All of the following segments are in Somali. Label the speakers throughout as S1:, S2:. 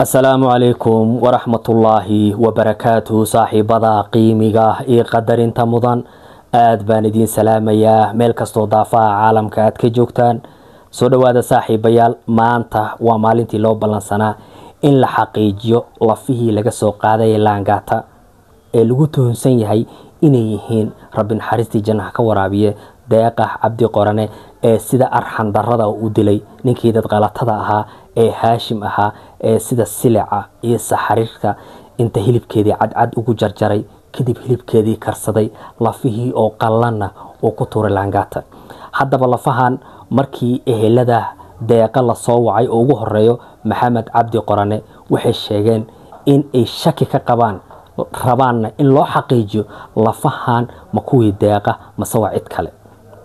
S1: asalaamu calaykum waraxmatullaahi wabarakaatuhu saaxiibada qiimiga iyo qadarinta mudan aad baan idiin salaamayaa meel kastoo daafaha caalamka aad ka joogtaan soo dhowaada saaxiibayaal maanta waa maalintii loo ballansanaa in la xaqiijiyo lafihii laga soo qaaday laangata ee lagu tuhunsan yahay inay yihiin rabbi naxariistii jannaha ka waraabiye deeqax cabdi qorane ee sida arxan darada u dilay ninkii dadqalatada ahaa ee haashim ahaa ee sida silica iyo saxariirka inta hilibkeedii cadcad ugu jarjaray kadib hilibkeedii karsaday lafihii oo qallanna uu ku tuuray laangata haddaba lafahan markii ehelada deeqa lasoo wacay oo ugu horeeyo maxamed cabdi qorane waxay sheegeen in ay shaki ka qabaan rabaanna in loo xaqiijiyo lafahan ma kuwii deeqa mase waa cid kale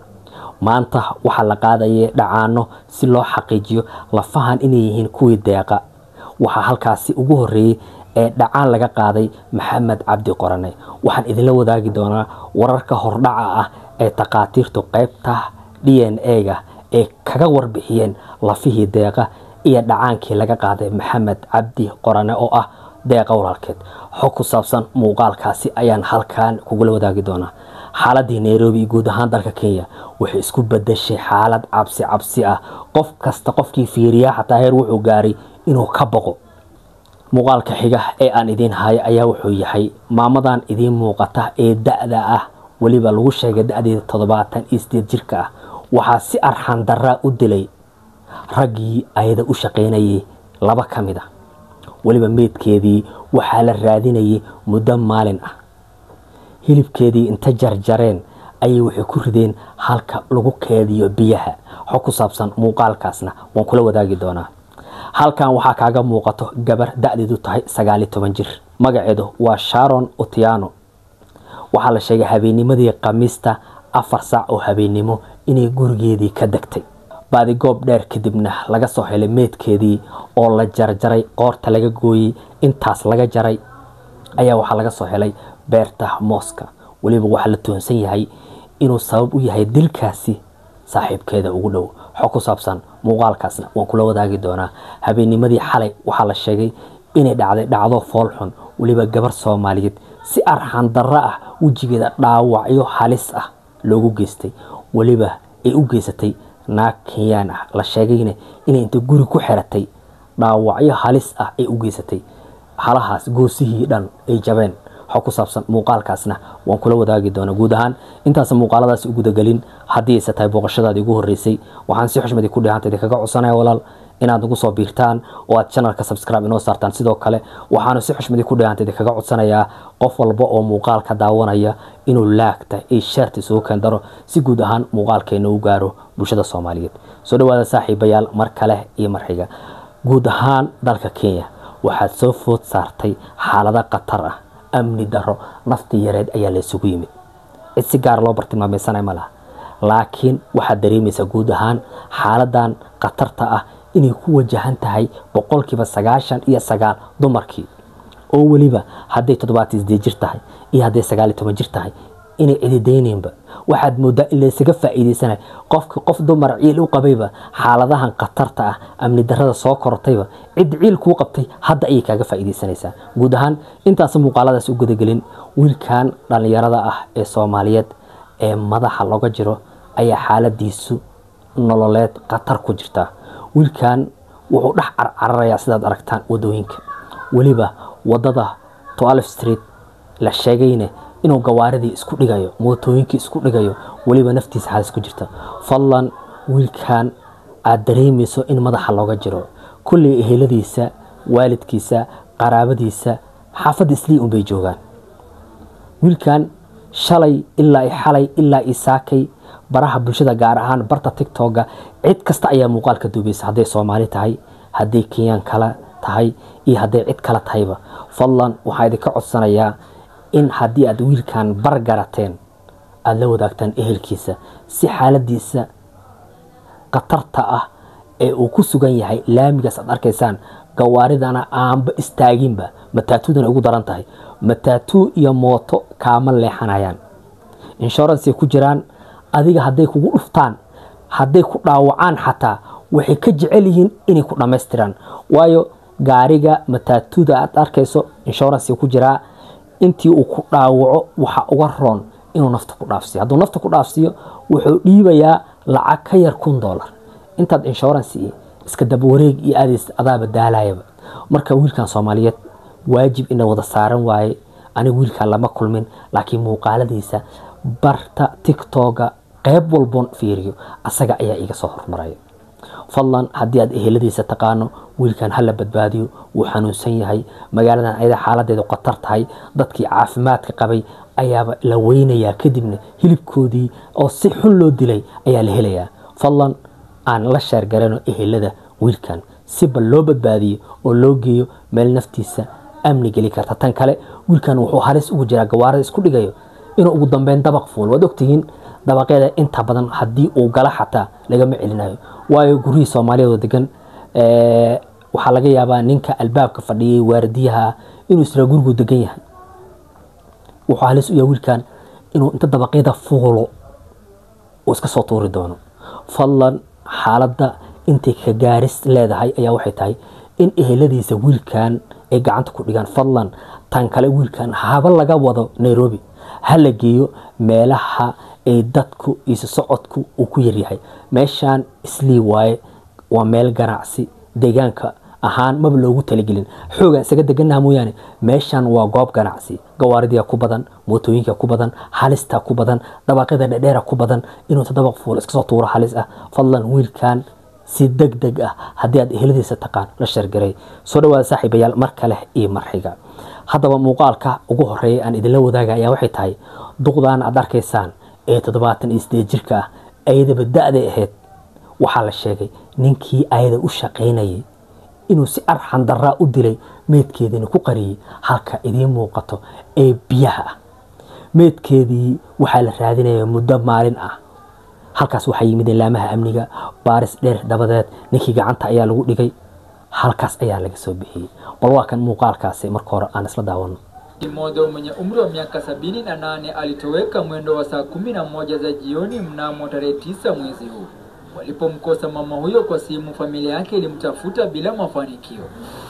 S1: maanta waxaa la qaadaya dhacaano si loo xaqiijiyo lafahan inay yihiin kuwii deeqa waxaa halkaasi ugu horeeyey ee dhacaan laga qaaday maxamed cabdi qorane waxaan idinla wadaagi doonaa wararka hordhaca ah ee takhaatiirtu qeybta d n a-ga ee kaga warbixiyeen lafihii deeqa iyo dhacaankii laga qaaday maxamed cabdi qorane oo ah deeqa walaalkeed xog ku saabsan muuqaalkaasi ayaan halkan kugula wadaagi doonaa xaaladii nairobi iyo guud ahaan dalka kenya waxay isku badashay xaalad cabsi cabsi ah qof kasta qofkii fiiriyaa xataa heer wuxuu gaaray inuu ka boqo muuqaalka xiga ee aan idiin hayo ayaa wuxuu yahay maamadan idiin muuqata ee da-da ah weliba lagu sheegay da-deeda toddobaatan iyo sideed jirka ah waxaa si arxan daraa u dilay raggii ayada u shaqaynayay laba ka mid a weliba meydkeedii waxaa la raadinayay muddo maalin ah hilibkeedii inta jarjareen ayay waxay ku rideen halka lagu keediyo biyaha xog ku saabsan muuqaalkaasna waan kula wadaagi doonaa halkan waxaa kaaga muuqato gabar da-deedu tahay sagaaliyo toban jir magaceedu waa sharon otiano waxaa la sheegay habeennimadii khamiista afar saac oo habeennimo inay gurigeedii ka degtay baadigoob dheer kadibna laga soo helay meydkeedii oo la jarjaray qoorta laga gooyey intaas laga jaray ayaa waxaa laga soo helay beerta mooska weliba waxaa la tuhunsan yahay inuu sabab u yahay dilkaasi saaxiibkeeda ugu dhow xog ku saabsan muuqaalkaasna waan kula wadaagi doonaa habeennimadii xalay waxaa la sheegay inay dhacday dhacdo foolxun weliba gabar soomaaliyeed si arxan darro ah wejigeeda dhaawacyo halis ah loogu geystay weliba ay u geysatay naag kenyaan ah la sheegayna inay inta guri ku xiratay dhaawacyo halis ah ay u geysatay halahaas goosihii dhan ay jabeen xog ku saabsan muuqaalkaasna waan kula wadaagi doonaa guud ahaan intaas muuqaaladaas u gudagelin haddii ayse tahay booqashadaadii ugu horreysay waxaan si xushmadii ku dhihanta idinkaga codsanaya walaal inaad nagu soo biirtaan oo aad channelka subscribe inoo saartaan sidoo kale waxaanu si xushmadii ku dhihanta idinkaga codsanayaa qof walba oo muuqaalka daawanaya inuu laagta iyo sheerta isugu keendaro si guud ahaan muuqaalkeena u gaaro bulshada soomaaliyeed soo dhawaada saaxiibayaal mar kale iyo mar xiga guud ahaan dalka kenya waxaad soo food saartay xaalado khatar ah amni daro nafti yareed ayaa la isugu yimid cid si gaara loo bartilmaameysanay ma laha laakiin waxaad dareemaysaa guud ahaan xaaladan khatarta ah inay ku wajahan tahay boqolkiiba sagaashan iyo sagaal dumarkii oo weliba hadday toddobaatan sideed jir tahay iyo hadday sagaal iyo toban jir tahay inay cididaynaynba waxaad moodaa in laysaga faa'iidaysanay qofki qof dumar ciil u qabayba xaaladahan khatarta ah amni darada soo korotayba cid ciil kuu qabtay hadda ayay kaaga faa'iidaysanaysaa guud ahaan intaas muuqaaladaas u gudagelin wiilkan dhallinyarada ah ee soomaaliyeed ee madaxa looga jiro ayaa xaaladiisu nololeed khatar ku jirta wiilkan wuxuu dhex carcararayaa sidaad aragtaan wadooyinka weliba wadada toalf street la sheegayne inuu gawaaridii isku dhigayo mootooyinkii isku dhigayo weliba naftiisa halis ku jirta fadlan wiilkan aad dareemayso in madaxa looga jiro kulley eheladiisa waalidkiisa qaraabadiisa xaafadda islii unbay joogaan wiilkan shalay ilaa i xalay ilaa i saakay baraha bulshada gaar ahaan barta tictokga cid kasta ayaa muuqaalka duubaysa hadday soomaali tahay hadday kenyaan kala tahay iyo hadday cid kala tahayba fadlan waxaa idinka codsanayaa in haddii aad wiilkan bargarateen aada la wadaagtaan ehelkiisa si xaaladiisa khatarta ah ee uu ku sugan yahay laamigaas aad arkaysaan gawaaridana aanba istaaginba mataatudana ugu daran tahay mataatuu iyo mooto kaama leexanayaan inshorancey ku jiraan adiga hadday kugu dhuftaan hadday ku dhaawacaan xataa waxay ka jecel yihiin inay ku dhammaystiraan waayo gaariga mataatuda aad arkayso insurance ku jiraa intii uu ku dhaawaco waxa uga roon inuu nafta ku dhaafsiyo hadduu nafta ku dhaafsiyo wuxuu dhiibayaa lacag ka yar kun dollar intaad insurance iyo iska dabawareeg iyo aadays adaaba daalayaba marka wiilkan soomaaliyeed waajib ina wada saaran waaye aniga wiilkan lama kulmin laakiin muuqaaladiisa barta tiktoga qeyb walboon fiiriyo asaga ayaa iga soo hormaraya fadlan haddii aad eheladiisa taqaano wiilkan hala badbaadiyo wuu xanuunsan yahay magaaladan ayada xaaladeedu khatar tahay dadkii caafimaadka qabay ayaaba la weynayaa kadibna hilibkoodii oo si xun loo dilay ayaa la helayaa fadlan aan la sheergarano ehelada wiilkan si bal loo badbaadiyo oo loo geeyo meel naftiisa amni geli karta tan kale wiilkan wuxuu halis ugu jiraa gawaarada isku dhigayo inuu ugu dambeyn dabaq fuul waad ogtihiin dabaqyada inta badan haddii uu gala xataa lagama celinayo waayo guryihii soomaaliyeed oo degan waxaa laga yaabaa ninka albaabka fadhiyay waardiyaha inuu israa gurigu degan yahay wuxuu halis u yahay wiilkan inuu inta dabaqyada fuulo uu iska soo tuuri doono fadlan xaaladda intay ka gaaris leedahay ayaa waxay tahay in eheladiisa wiilkan ay gacanta ku dhigaan fadlan tan kale wiilkan haba laga wado nairobi ha la geeyo meelaha ay dadku isu socodku uu ku yaryahay meeshaan islii waaye waa meel ganacsi deegaanka ahaan maba loogu talagelin xoogaan isaga deganaha mooyaane meeshaan waa goob ganacsi gawaaridia ku badan mootooyinka ku badan halista ku badan dabaqyada dhedheera ku badan inuu tadabaq fuul iska soo tuuro halis ah fadlan wiilkan si deg deg ah haddii aad eheladiisa taqaan la shargaray soo dhawaada saaxiibayaal mar kale iyo marxiga haddaba muuqaalka ugu horeeya aan idinla wadaaga ayaa waxay tahay duqdan aad arkaysaan ee toddobaatan iyo sideed jirka ah ayadaba da-day ahayd waxaa la sheegay ninkii ayada u shaqaynayay inuu si arxan daraa u dilay meydkeediina ku qariyey halka idiin muuqato ee biyaha ah meydkeedii waxaa la raadinaya muddo maalin ah halkaas waxaa yimid ilaamaha amniga baaris dheer dabadeed ninkii gacanta ayaa lagu dhigay halkaas ayaa laga soo bixiyey bal waa kan muuqaalkaasi marka hore aan isla daawano
S2: mmoja mwenye umri wa miaka sabini na nane alitoweka mwendo wa saa kumi na moja za jioni mnamo tarehe tisa mwezi huu. Walipomkosa mama huyo kwa simu, familia yake ilimtafuta bila mafanikio.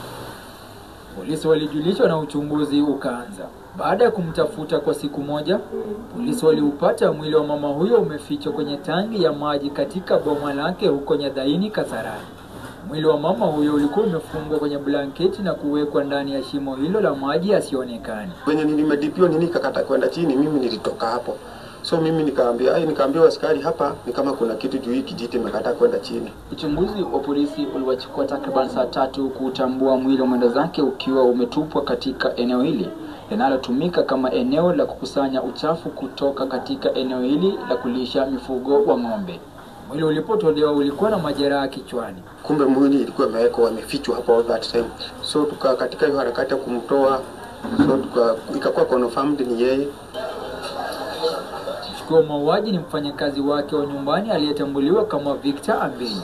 S2: Polisi walijulishwa na uchunguzi ukaanza. Baada ya kumtafuta kwa siku moja, polisi waliupata mwili wa mama huyo umefichwa kwenye tangi ya maji katika boma lake huko Nyadhaini, Kasarani. Mwili wa mama huyo ulikuwa umefungwa kwenye blanketi na kuwekwa ndani ya shimo hilo la maji asionekane.
S3: Kwenye nilimedipiwa nini kakata kwenda chini, mimi nilitoka hapo. So mimi nikaambia, ai, nikaambia askari hapa ni kama kuna kitu juu hii kijiti imekata kwenda chini.
S2: Uchunguzi wa polisi uliwachukua takriban saa tatu kuutambua mwili wa mwenda zake ukiwa umetupwa katika eneo hili linalotumika kama eneo la kukusanya uchafu kutoka katika eneo hili la kulisha mifugo wa ng'ombe. Mwili ulipotolewa ulikuwa na majeraha kichwani.
S3: Kumbe mwili ilikuwa imewekwa wamefichwa hapo all that time. So tuka katika hiyo harakati ya kumtoa, so tuka ikakuwa confirmed ni yeye.
S2: Mshukiwa wa mauaji ni mfanyakazi wake wa nyumbani aliyetambuliwa kama Victor Ambeni.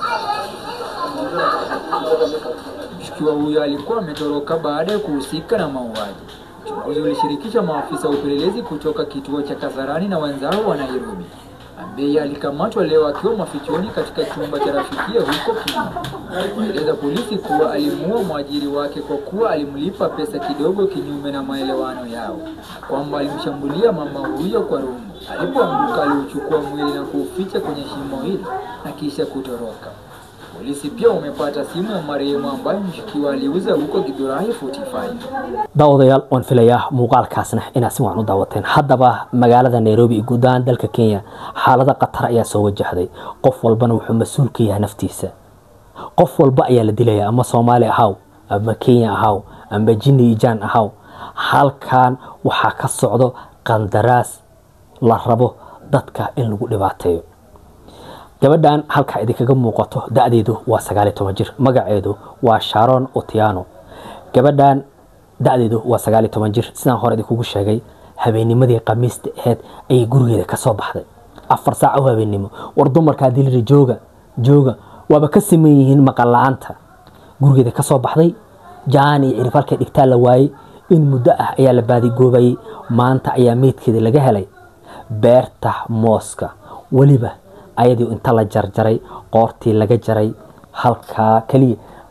S2: Mshukiwa huyo alikuwa ametoroka baada ya kuhusika na mauaji. Uchunguzi ulishirikisha maafisa wa upelelezi kutoka kituo cha Kasarani na wenzao wa Nairobi. Ambei alikamatwa leo akiwa mafichoni katika chumba cha rafikia huko Kenya. Alieleza polisi kuwa alimuua mwajiri wake kwa kuwa alimlipa pesa kidogo kinyume na maelewano yao, na kwamba alimshambulia mama huyo kwa rungu. Alipoanguka aliuchukua mwili na kuuficha kwenye shimo hilo na kisha kutoroka. Polisi pia wamepata simu ya marehemu ambayo mshukiwa aliuza huko Githurai 45.
S1: daawadayaal waan filayaa muuqaalkaasna inaad si wacan u daawateen haddaba magaalada nairobi iyo guud ahaan dalka kenya xaalado khatar ayaa soo wajahday qof walbana wuxuu mas-uul ka yahay naftiisa qof walba ayaa la dilaya ama soomaali ahaw ama kenya ahaw ama jini ijaan ahaw halkan waxaa ka socdo qandaraas la rabo dadka in lagu dhibaateeyo gabadhan halkaa idinkaga muuqato da-deedu waa sagaal iyo toban jir magaceedu waa sharon otiano gabadhan da-deedu waa sagaal iyo toban jir sidaan hore idinkugu sheegay habeennimadii khamiista aheyd ayay gurigeeda ka soo baxday afar saac oo habeennimo war dumarkaa diliri jooga jooga waaba ka siman yihiin maqal la-aanta gurigeeda ka soo baxday jaan iyo cirib halkay dhigtaa la waayey in muddo ah ayaa la baadigoobayay maanta ayaa meydkeeda laga helay beerta mooska weliba ayadii inta la jarjaray qoortii laga jaray halkaa keliya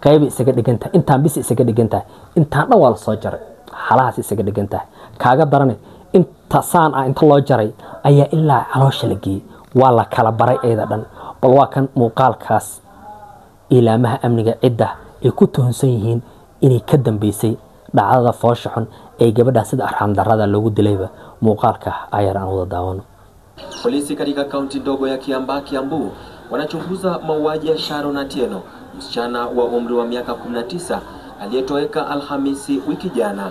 S1: qaybay isaga dhigan tahay intaan bis isaga dhigan tahay intaan dhan waa la soo jaray halahaas isaga dhigan tahay kaaga darane inta saan ah inta loo jaray ayaa ilaa caloosha la geeyey waa la kala baray eeda dhan bal waa kan muuqaalkaas ilaamaha amniga cidda ay ku tuhunsan yihiin inay ka dambeysay dhacdada foosha xun ee gabadha sida arxam darada loogu dilayba muuqaalka ayar aan wada daawano
S4: Polisi katika kaunti ndogo ya Kiambaa, Kiambu wanachunguza mauaji ya Sharon Atieno, msichana wa umri wa miaka 19 aliyetoweka Alhamisi wiki jana.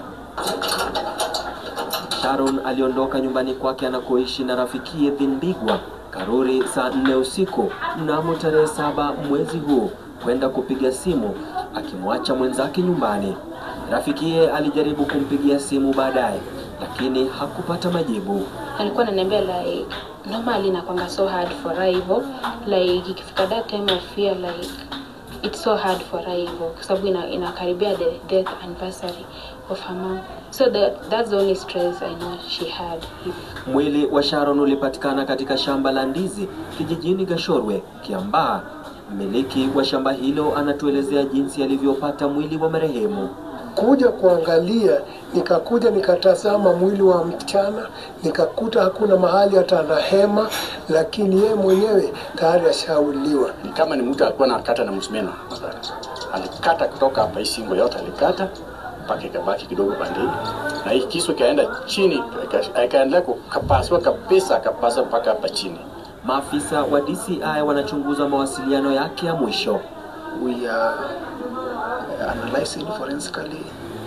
S4: Sharon aliondoka nyumbani kwake anakoishi na rafikiye Thindigwa Karuri saa nne usiku mnamo tarehe saba mwezi huu kwenda kupiga simu akimwacha mwenzake nyumbani. Rafikiye alijaribu kumpigia simu baadaye, lakini hakupata majibu.
S5: alikuwa ananiambia like normally inakwanga so hard for her hivyo like ikifika that time of fear like it's so hard for her hivyo kwa sababu ina, inakaribia the death anniversary of her mom so that, that's the only stress I know she had if
S4: Mwili wa Sharon ulipatikana katika shamba la ndizi kijijini Gashorwe, Kiambaa. Mmiliki wa shamba hilo anatuelezea jinsi alivyopata mwili wa marehemu.
S6: kuja kuangalia, nikakuja nikatazama mwili wa msichana, nikakuta hakuna mahali hata na hema, lakini yeye mwenyewe tayari ashauliwa.
S7: ni kama ni mtu alikuwa anakata na msumeno. Alikata kutoka hapa, hii shingo yote alikata mpaka ikabaki kidogo pande hii, na hii kisu ikaenda chini, ika- ikaendelea kukapasua kabisa, kapasa mpaka hapa chini.
S4: Maafisa wa DCI wanachunguza mawasiliano yake ya mwisho.
S8: we are analyzing forensically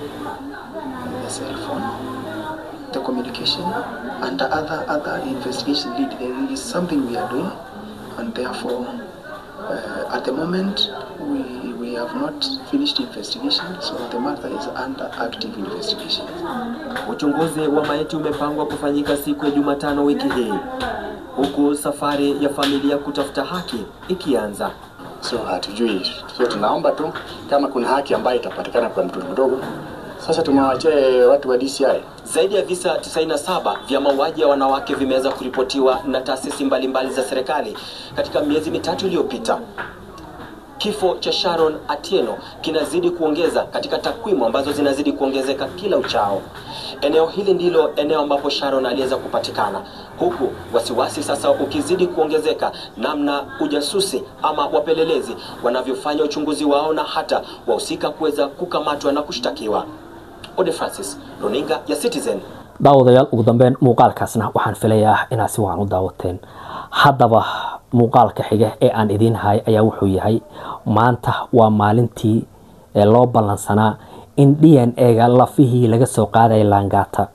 S8: the cell phone, the communication, and the other other investigation lead. There is something we are doing, and therefore, uh, at the moment, we we have not finished investigation, so the matter is under active investigation.
S4: Uchunguzi wa maiti umepangwa kufanyika siku ya Jumatano wiki hii, huku safari ya familia kutafuta haki ikianza.
S7: So hatujui, so tunaomba tu kama kuna haki ambayo itapatikana kwa mtoto mdogo. Sasa tumewachia watu wa DCI
S4: Zaidi ya visa 97 vya mauaji ya wanawake vimeweza kuripotiwa na taasisi mbalimbali za serikali katika miezi mitatu iliyopita. Kifo cha Sharon Atieno kinazidi kuongeza katika takwimu ambazo zinazidi kuongezeka kila uchao. Eneo hili ndilo eneo ambapo Sharon aliweza kupatikana, huku wasiwasi sasa ukizidi kuongezeka namna ujasusi ama wapelelezi wanavyofanya uchunguzi wao na hata wahusika kuweza kukamatwa na kushtakiwa. Ode Francis, runinga ya Citizen,
S1: daawadayaal ugu dambeyn muuqaalkaasna waxaan filayaa inaad si wacan u daawateen haddaba muuqaalka xiga ee aan idiin hay ayaa wuxuu yahay maanta waa maalintii ee loo ballansanaa in d n a-ga lafihii laga soo qaadaya laangaata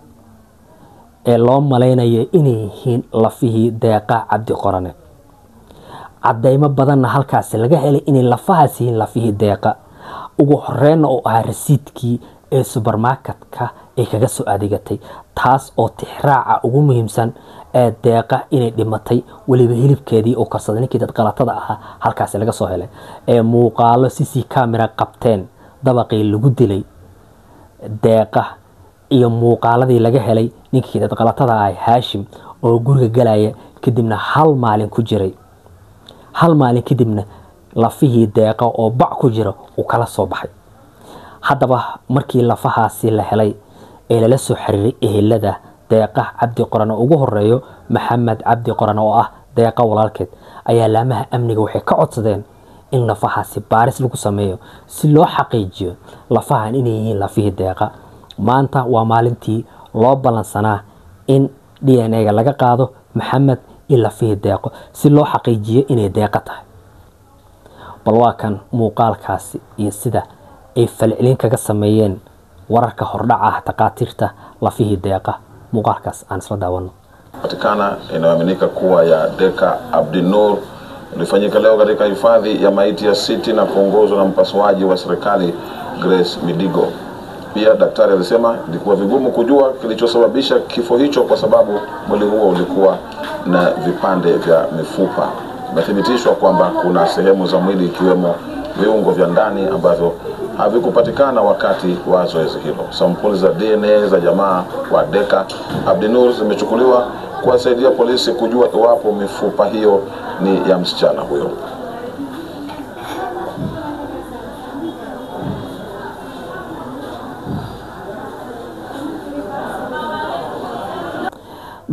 S1: ee loo malaynayo inay yihiin lafihii deeqa cabdi qorane cadeymo badanna halkaasi laga helay inay lafahaas yihiin lafihii deeqa ugu horeyna oo ahaa rasiidkii ee subermarketka ay kaga soo adeegatay taas oo tixraaca ugu muhiimsan ee deeqa inay dhimatay weliba hilibkeedii oo karsaday ninkii dad qalatada ahaa halkaasi laga soo helay ee muuqaalo cc camera qabteen dabaqii lagu dilay deeqa iyo muuqaaladii laga helay ninkii dad qalatada ah haashim oo guriga galaya kadibna hal maalin ku jiray hal maalin kadibna lafihii deeqa oo bac ku jira uu kala soo baxay haddaba markii lafahaasi la helay ee lala soo xiriiray ehelada deeqa cabdi qoran oo ugu horeeyo maxamed cabdi qoran oo ah deeqa walaalkeed ayaa laamaha amniga waxay ka codsadeen in lafahaasi baaris lagu sameeyo si loo xaqiijiyo lafahan inay yihiin lafihii deeqa maanta waa maalintii loo ballansanaa in d n a-ga laga qaado maxamed iyo lafihii deeqo si loo xaqiijiyo inay deeqa tahay bal waa kan muuqaalkaasi iyo sida ay falcelin kaga sameeyeen wararka hordhaca ah takhaatiirta lafihii deeqa muuqaalkaas aan isla daawano
S9: patikana inayoaminika kuwa ya Deka Abdinur ilifanyika leo katika hifadhi ya maiti ya City na kuongozwa na mpasuaji wa serikali Grace Midigo. Pia daktari alisema ilikuwa vigumu kujua kilichosababisha kifo hicho kwa sababu mwili huo ulikuwa na vipande vya mifupa. Imethibitishwa kwamba kuna sehemu za mwili ikiwemo viungo vya ndani ambavyo havikupatikana wakati wa zoezi hilo. Sampuli za DNA za jamaa wa Deka Abdinur zimechukuliwa kuwasaidia polisi kujua iwapo mifupa hiyo ni ya msichana huyo.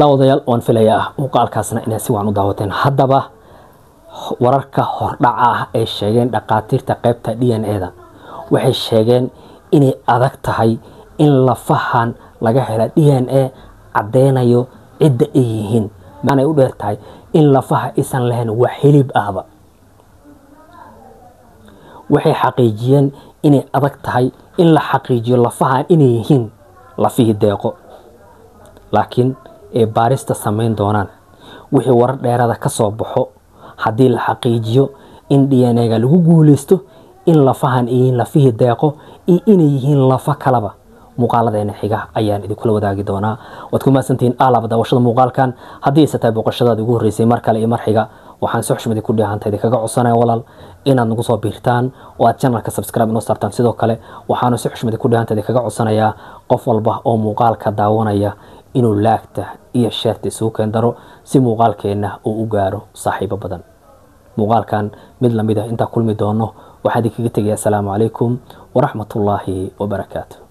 S1: daawadayaal waan filayaa muuqaalkaasna inaad si wacan u daawateen haddaba wararka hordhaca ah ay sheegeen dhakhaatiirta qaybta d n e da waxay sheegeen inay adag tahay in lafahan laga hela d n a caddeynayo cidda ay yihiin maanay u dheer tahay in lafaha aysan lahayn wax hilib ahba waxay xaqiijiyeen inay adag tahay in la xaqiijiyo lafahan inay yihiin lafihii deeqo laakiin ay baarista samayn doonaan wixii warar dheerada ka soo baxo haddii la xaqiijiyo in d n a-ga lagu guuleysto in lafahan ay yihiin lafihii deeqo iyo inay yihiin lafa kalaba muuqaaladeena xiga ayaan idinkula wadaagi doonaa waad ku mahadsantihiin aalaba daawashada muuqaalkan haddii ayse tahay booqashadaada ugu horreysay mar kale iyo mar xiga waxaan si xushmadi ku dheehanta idinkaga codsanaya walaal inaad nagu soo biirtaan oo aad channelka subscribe inoo saartaan sidoo kale waxaanu si xushmadi ku dheehanta idinkaga codsanayaa qof walba oo muuqaalka daawanaya inuu laagta iyo sheerta isugu keendaro si muuqaalkeenna uu u gaaro saaxiibo badan muuqaalkan mid lamid ah intaa kulmi doono waxaa idinkaga tegaya asalaamu calaykum waraxmatullaahi wabarakaatu